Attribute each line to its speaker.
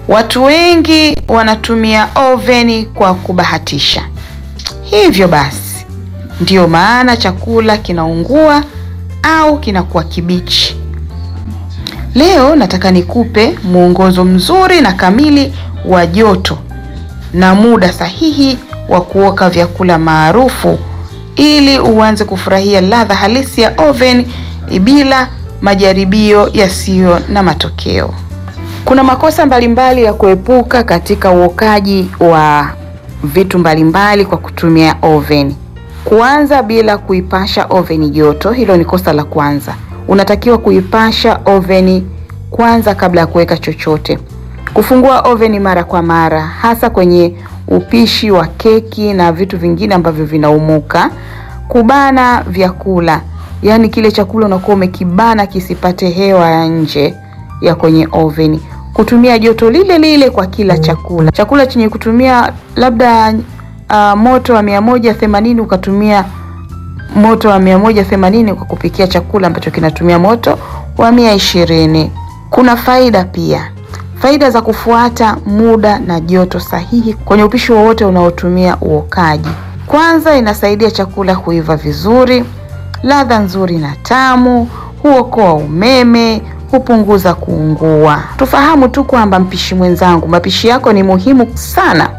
Speaker 1: Watu wengi wanatumia oveni kwa kubahatisha. Hivyo basi, ndiyo maana chakula kinaungua au kinakuwa kibichi. Leo nataka nikupe mwongozo mzuri na kamili wa joto na muda sahihi wa kuoka vyakula maarufu ili uanze kufurahia ladha halisi ya oven bila majaribio yasiyo na matokeo. Kuna makosa mbalimbali ya kuepuka katika uokaji wa vitu mbalimbali kwa kutumia oven. Kuanza bila kuipasha oven joto, hilo ni kosa la kwanza. Unatakiwa kuipasha oven kwanza kabla ya kuweka chochote. Kufungua oven mara kwa mara, hasa kwenye upishi wa keki na vitu vingine ambavyo vinaumuka. Kubana vyakula, yaani kile chakula unakuwa umekibana kisipate hewa ya nje ya kwenye oven. Kutumia joto lile lile kwa kila chakula. Chakula chenye kutumia labda uh, moto wa mia moja themanini ukatumia moto wa mia moja themanini kwa kupikia chakula ambacho kinatumia moto wa mia ishirini. Kuna faida pia, faida za kufuata muda na joto sahihi kwenye upishi wowote unaotumia uokaji. Kwanza, inasaidia chakula kuiva vizuri, ladha nzuri na tamu, huokoa umeme, hupunguza kuungua. Tufahamu tu kwamba mpishi mwenzangu, mapishi yako ni muhimu sana